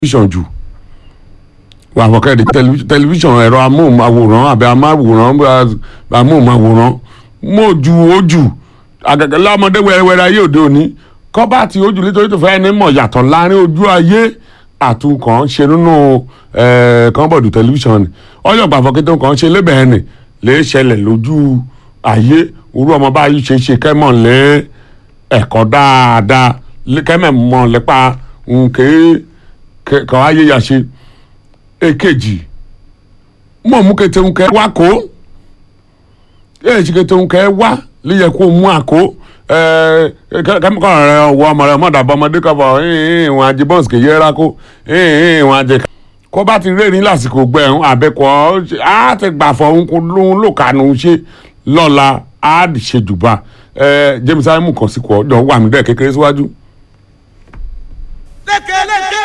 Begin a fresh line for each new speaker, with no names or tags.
tẹlifíṣàn jù wà fọkẹ́rẹ́ tẹlifíṣàn ẹ̀rọ amóhùnmáwòrán àbẹ amáwòrán amóhùnmáwòrán mọ̀ ju ojú àgàgà lámọdé wẹ́rẹ́wẹ́rẹ́ ayé òde òní kọ́bá tí ojú nítorí tó fẹ́ ní mọ̀ yàtọ̀ láàrin ojú ayé àtúnkàn ṣe nínú kọ́ńbọ̀dù tẹlifíṣàn ni ọyọ̀ gbàfọ́kẹ́ tó kàn ṣe lébẹ̀ẹ́ nì lè ṣẹlẹ̀ lójú ayé orú ọmọ báyìí ṣe ṣe kẹ́mọ̀ lé ẹ̀kọ́ dáadáa kẹ́mẹ̀ mọ̀ lépa nkèé kàn áyé ya ṣe èkejì mọ̀ mú kété nkẹ́ wá kó èyí kété nkẹ́ wá líyẹ kó mú àkó kẹ́míkọ́ rẹ ọwọ́ ọmọ rẹ mọ̀dàbọ̀ ọmọdé kọ́fọ̀ ìwọ̀n ajé bọ́ǹsì kì í yẹra kó ìwọ̀n ajé kó bá ti rẹ́rìn lásìkò gbẹ̀rún àbẹ̀kọ́ á ti gbà fọ̀ ń kó lóun ló kànú ṣe lọ́la á ṣe jùbà James Simon kàn sí kọ́ ọ̀dọ̀ wà mí bẹ́ẹ̀ kékeré síwájú.